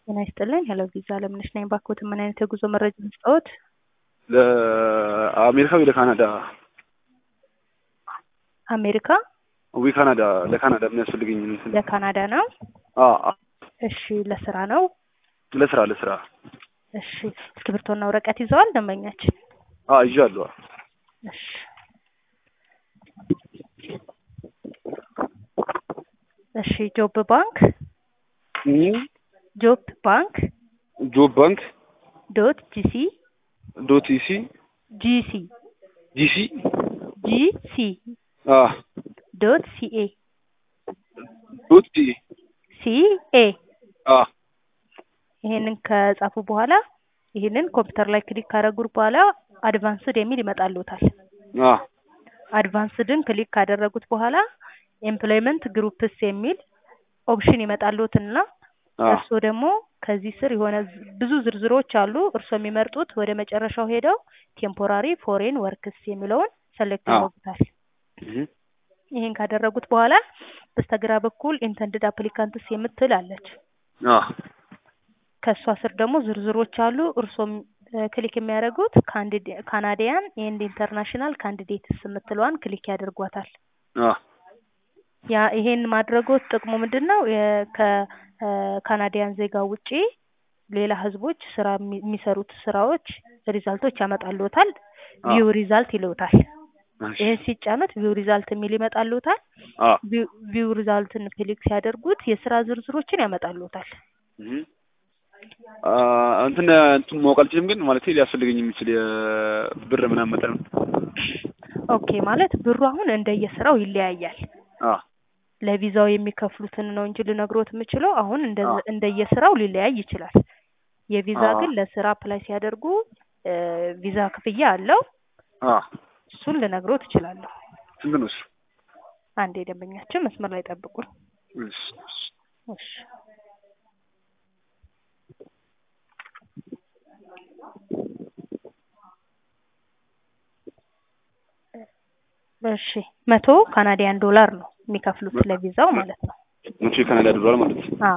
ጤና ይስጥልኝ። ሄሎ ቪዛ አለምነሽ ነኝ። ባክዎት ምን አይነት የጉዞ መረጃ መስጠዎት? ለአሜሪካ ወይ ለካናዳ? አሜሪካ ወይ ካናዳ? ለካናዳ የሚያስፈልገኝ እንትን ለካናዳ ነው። አ አ እሺ፣ ለስራ ነው። ለስራ ለስራ እሺ፣ እስክሪብቶና ወረቀት ይዘዋል ደንበኛችን? አ ይዣለሁ። እሺ እሺ ጆብ ባንክ ጆብ ባንክ ጆብ ባንክ ዶት ጂሲ ዶት ኢሲ ጂሲ ጂሲ ጂሲ አ ዶት ሲኤ ዶት ዲ ሲኤ አ ይሄንን ከጻፉ በኋላ ይሄንን ኮምፒውተር ላይ ክሊክ ካደረጉ በኋላ አድቫንስድ የሚል ይመጣልዎታል። አ አድቫንስድን ክሊክ ካደረጉት በኋላ ኤምፕሎይመንት ግሩፕስ የሚል ኦፕሽን ይመጣልዎትና አ እርስዎ ደግሞ ከዚህ ስር የሆነ ዝ- ብዙ ዝርዝሮች አሉ። እርስዎ የሚመርጡት ወደ መጨረሻው ሄደው ቴምፖራሪ ፎሬን ወርክስ የሚለውን ሰሌክት አዎ። ያደርጉታል። እህ ይሄን ካደረጉት በኋላ በስተግራ በኩል ኢንተንድድ አፕሊካንትስ የምትል አለች። አ ከእሷ ስር ደግሞ ዝርዝሮች አሉ። እርስዎም እ፣ ክሊክ የሚያደርጉት ካንዲዴ- ካናዲያን ኤንድ ኢንተርናሽናል ካንዲዴትስ የምትለዋን ክሊክ ያደርጓታል። አ ያ ይሄን ማድረጎት ጥቅሙ ምንድን ነው? የ- ከካናዲያን ዜጋ ውጪ ሌላ ህዝቦች ስራ የሚ- የሚሰሩት ስራዎች ሪዛልቶች ያመጣልዎታል። አ ቪው ሪዛልት ይለውታል። እሺ ይህን ሲጫኑት ቪው ሪዛልት የሚል ይመጣልዎታል። አ ቪው- ቪው ሪዛልትን ክሊክ ሲያደርጉት የስራ ዝርዝሮችን ያመጣልዎታል። እህ አ እንትን እንትን ማወቅ አልችልም፣ ግን ማለት ሊያስፈልገኝ የሚችል የብር ምናምን መጠን ኦኬ ማለት ብሩ አሁን እንደየስራው ይለያያል። አ ለቪዛው የሚከፍሉትን ነው እንጂ ልነግሮት የምችለው አሁን እንደ አ እንደየስራው ሊለያይ ይችላል። የቪዛ አ ግን ለስራ አፕላይ ሲያደርጉ እ፣ ቪዛ ክፍያ አለው። አ እሱን ልነግሮት እችላለሁ። ስንት ነው እሱ? አንድ የደንበኛችን መስመር ላይ ጠብቁን። እሺ እሺ እሺ እሺ መቶ ካናዲያን ዶላር ነው የሚከፍሉት ለቪዛው ማለት ነው። መቼ ካናዳ ዶላር ማለት ነው። አዎ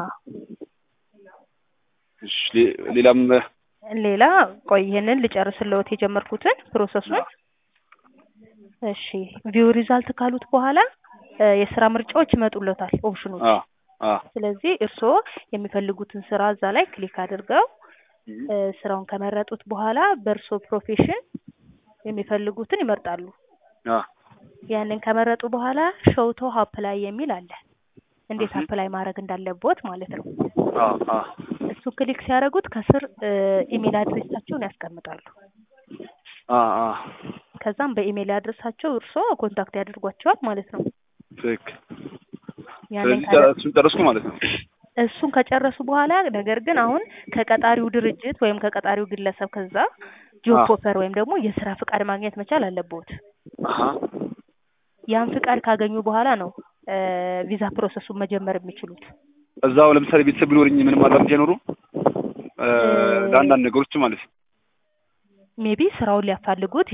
እሺ ሌ- ሌላም ሌላ ቆይ ይሄንን ልጨርስልዎት የጀመርኩትን ፕሮሰሱን። እሺ ቪው ሪዛልት ካሉት በኋላ እ፣ የስራ ምርጫዎች ይመጡለታል ኦፕሽኖች። አ አ ስለዚህ እርስዎ የሚፈልጉትን ስራ እዛ ላይ ክሊክ አድርገው እ፣ ስራውን ከመረጡት በኋላ በእርስዎ ፕሮፌሽን የሚፈልጉትን ይመርጣሉ። አ ያንን ከመረጡ በኋላ ሾውቶ አፕላይ የሚል አለ። እንዴት እህ አፕላይ ማድረግ እንዳለቦት ማለት ነው። አ አ እሱ ክሊክ ሲያደርጉት ከስር እ፣ ኢሜል አድሬሳቸውን ያስቀምጣሉ። አ አ ከዛም በኢሜል አድረሳቸው እርስዎ ኮንታክት ያደርጓቸዋል ማለት ነው። ትክክል። ያንን ስለዚህ ካደ- እሱን ጨረስኩ ማለት ነው። እሱን ከጨረሱ በኋላ ነገር ግን አሁን ከቀጣሪው ድርጅት ወይም ከቀጣሪው ግለሰብ ከዛ ጆብ አ ኦፈር ወይም ደግሞ የስራ ፍቃድ ማግኘት መቻል አለብዎት። አሀ ያን ፍቃድ ካገኙ በኋላ ነው እ፣ ቪዛ ፕሮሰሱን መጀመር የሚችሉት። እዛው ለምሳሌ ቤተሰብ ቢኖርኝ ምንም አድቫንቴጅ አይኖሩም እ፣ እ፣ ለአንዳንድ ነገሮች ማለት ነው። ሜቢ ስራውን ሊያፋልጉት